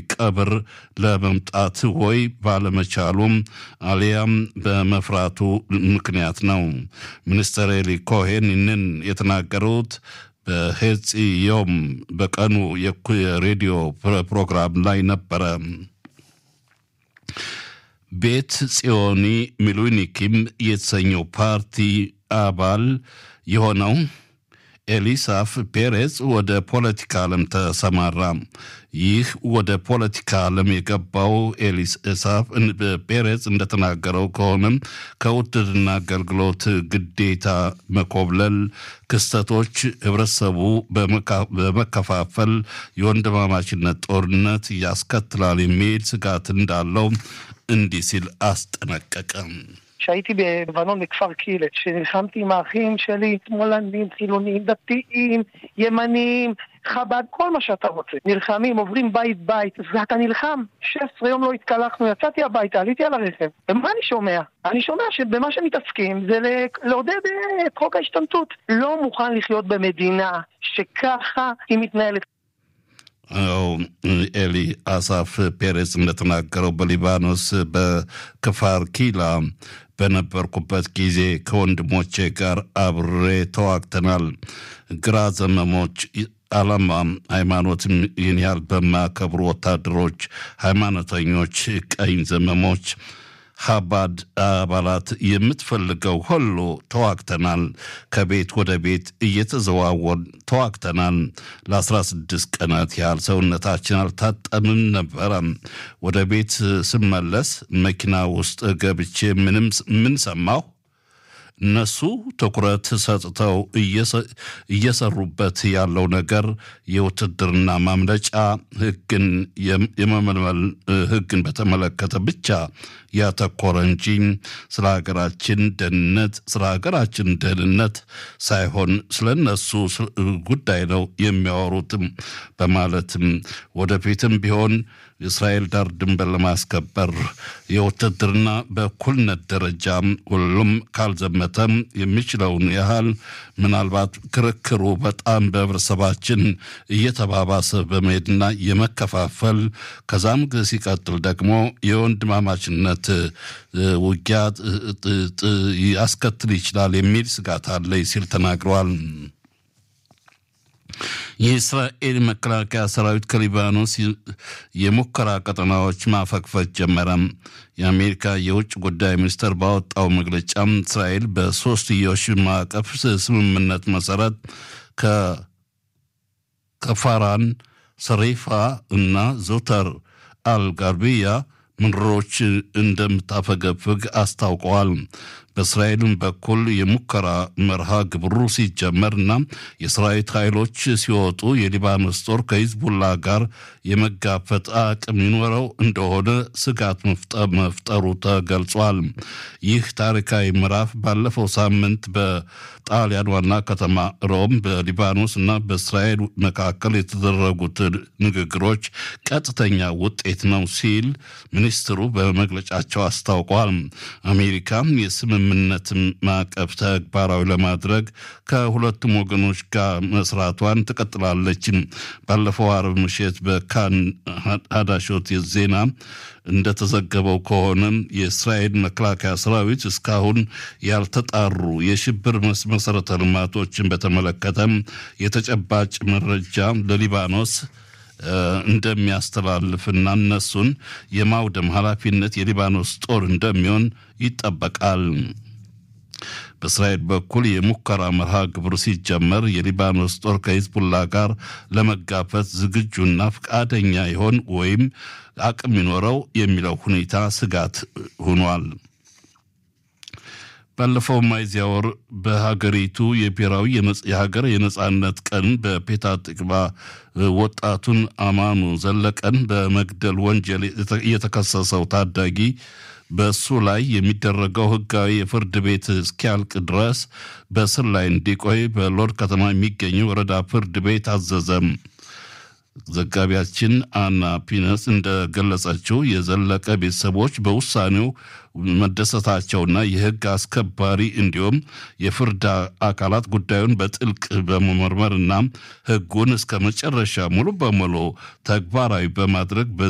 ቀብር ለመምጣት ወይ ባለመቻሉም አሊያም በመፍራቱ ምክንያት ነው። ሚኒስትር ኤሊ ኮሄን ይህንን የተናገሩት በሄጽዮም በቀኑ የሬዲዮ ፕሮግራም ላይ ነበረ። ቤት ጽዮኒ ሚሉኒኪም የተሰኘው ፓርቲ አባል የሆነው ኤሊሳፍ ፔሬዝ ወደ ፖለቲካ ዓለም ተሰማራ። ይህ ወደ ፖለቲካ ዓለም የገባው ኤሊሳፍ ፔሬዝ እንደተናገረው ከሆነም ከውትድርና አገልግሎት ግዴታ መኮብለል ክስተቶች ህብረተሰቡ በመከፋፈል የወንድማማችነት ጦርነት ያስከትላል የሚል ስጋት እንዳለው እንዲህ ሲል አስጠነቀቀ። כשהייתי בלבנון בכפר קילת, שנלחמתי עם האחים שלי, שמאלנים, חילונים, דתיים, ימנים, חב"ד, כל מה שאתה רוצה. נלחמים, עוברים בית בית, ואתה נלחם. 16 יום לא התקלחנו, יצאתי הביתה, עליתי על הרכב. ומה אני שומע? אני שומע שבמה שמתעסקים זה לעודד את חוק ההשתמטות. לא מוכן לחיות במדינה שככה היא מתנהלת. ኤሊ አሳፍ ፔሬዝ እንደተናገረው በሊባኖስ በክፋር ኪላ በነበርኩበት ጊዜ ከወንድሞቼ ጋር አብሬ ተዋግተናል። ግራ ዘመሞች ዓላማ ሃይማኖትም ይህን ያህል በማያከብሩ ወታደሮች፣ ሃይማኖተኞች፣ ቀኝ ዘመሞች ሀባድ አባላት የምትፈልገው ሁሉ ተዋግተናል። ከቤት ወደ ቤት እየተዘዋወን ተዋግተናል። ለ16 ቀናት ያህል ሰውነታችን አልታጠምም ነበረ። ወደ ቤት ስመለስ መኪና ውስጥ ገብቼ ምንም ምን ሰማሁ? እነሱ ትኩረት ሰጥተው እየሰሩበት ያለው ነገር የውትድርና ማምለጫ ሕግን የመመልመል ሕግን በተመለከተ ብቻ ያተኮረ እንጂ ስለ ሀገራችን ደህንነት ስለ ሀገራችን ደህንነት ሳይሆን ስለ እነሱ ጉዳይ ነው የሚያወሩትም በማለትም ወደፊትም ቢሆን የእስራኤል ዳር ድንበር ለማስከበር የውትድርና በእኩልነት ደረጃ ሁሉም ካልዘመተም የሚችለውን ያህል ምናልባት ክርክሩ በጣም በህብረተሰባችን እየተባባሰ በመሄድና የመከፋፈል ከዛም ሲቀጥል ደግሞ የወንድማማችነት ውጊያ ያስከትል ይችላል የሚል ስጋት አለኝ ሲል ተናግረዋል። የእስራኤል መከላከያ ሰራዊት ከሊባኖስ የሙከራ ቀጠናዎች ማፈግፈግ ጀመረ። የአሜሪካ የውጭ ጉዳይ ሚኒስቴር ባወጣው መግለጫም እስራኤል በሶስትዮሽ ማዕቀፍ ስምምነት መሰረት ከፋራን፣ ሰሪፋ እና ዞተር አልጋርቢያ ምድሮች እንደምታፈገፍግ አስታውቀዋል። በእስራኤልም በኩል የሙከራ መርሃ ግብሩ ሲጀመርና የሰራዊት ኃይሎች ሲወጡ የሊባኖስ ጦር ከሂዝቡላ ጋር የመጋፈጥ አቅም ይኖረው እንደሆነ ስጋት መፍጠሩ ተገልጿል። ይህ ታሪካዊ ምዕራፍ ባለፈው ሳምንት በጣሊያን ዋና ከተማ ሮም በሊባኖስ እና በእስራኤል መካከል የተደረጉት ንግግሮች ቀጥተኛ ውጤት ነው ሲል ሚኒስትሩ በመግለጫቸው አስታውቋል። አሜሪካ የስምምነት ማዕቀፍ ተግባራዊ ለማድረግ ከሁለቱም ወገኖች ጋር መስራቷን ትቀጥላለች። ባለፈው አርብ ምሽት በካን ሀዳሾት ዜና እንደተዘገበው ከሆነ የእስራኤል መከላከያ ሰራዊት እስካሁን ያልተጣሩ የሽብር መሰረተ ልማቶችን በተመለከተም የተጨባጭ መረጃ ለሊባኖስ እንደሚያስተላልፍና እነሱን የማውደም ኃላፊነት የሊባኖስ ጦር እንደሚሆን ይጠበቃል። በእስራኤል በኩል የሙከራ መርሃ ግብር ሲጀመር የሊባኖስ ጦር ከሂዝቡላ ጋር ለመጋፈት ዝግጁና ፈቃደኛ ይሆን ወይም አቅም ይኖረው የሚለው ሁኔታ ስጋት ሆኗል። ባለፈው ሚያዝያ ወር በሀገሪቱ የብሔራዊ የሀገር የነጻነት ቀን በፔታ ጥቅባ ወጣቱን አማኑ ዘለቀን በመግደል ወንጀል የተከሰሰው ታዳጊ በእሱ ላይ የሚደረገው ሕጋዊ የፍርድ ቤት እስኪያልቅ ድረስ በእስር ላይ እንዲቆይ በሎርድ ከተማ የሚገኘው ወረዳ ፍርድ ቤት አዘዘም። ዘጋቢያችን አና ፒነስ እንደገለጸችው የዘለቀ ቤተሰቦች በውሳኔው መደሰታቸውና የህግ አስከባሪ እንዲሁም የፍርድ አካላት ጉዳዩን በጥልቅ በመመርመርና ህጉን እስከ መጨረሻ ሙሉ በሙሉ ተግባራዊ በማድረግ